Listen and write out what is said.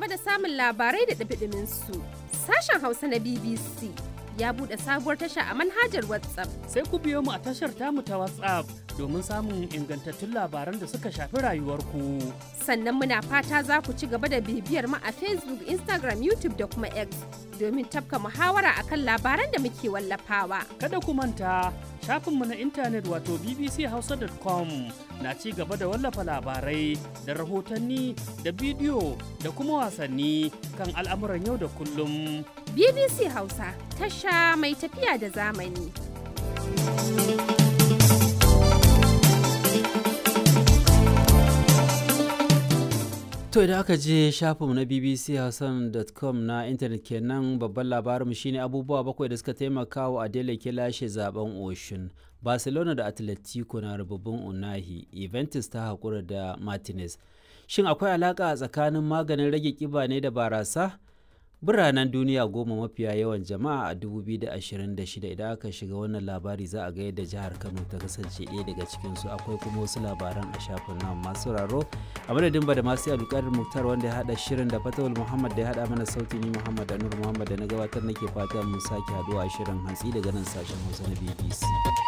da samun labarai da ɗumi su sashen Hausa na BBC ya buɗe sabuwar tasha a manhajar WhatsApp. Sai ku biyo mu a tashar tamu ta WhatsApp domin samun ingantattun labaran da suka shafi rayuwarku. Sannan muna fata za ku ci gaba da bibiyar mu a Facebook, Instagram, YouTube da kuma X domin tafka muhawara akan labaran da muke wallafawa. Kada ku manta shafinmu na intanet wato bbchausa.com na ci gaba da wallafa labarai da rahotanni da bidiyo da kuma wasanni kan al'amuran yau da kullum. BBC Hausa tasha mai tafiya da zamani. To idan aka je shafinmu na bbchausan.com na intanet kenan babban labarinmu shine abubuwa bakwai da suka taimaka wa Adele ke lashe zaben Oshun. Barcelona da Atletico na rububin Unahi, Juventus ta haƙura da Martinez. Shin akwai alaƙa tsakanin maganin rage ƙiba ne da barasa? Biranen duniya goma mafiya yawan jama'a a 2026 idan aka shiga wannan labari za a ga yadda jihar Kano ta kasance ɗaya daga cikinsu akwai kuma wasu labaran a shafin nan masu sauraro a madadin ba da masu alƙarin muktar wanda ya haɗa shirin da fatawul muhammad da ya haɗa mana sauti ni muhammad anur muhammad da na gabatar nake fata mun sake haɗuwa a shirin hantsi daga nan sashen hausa na bbc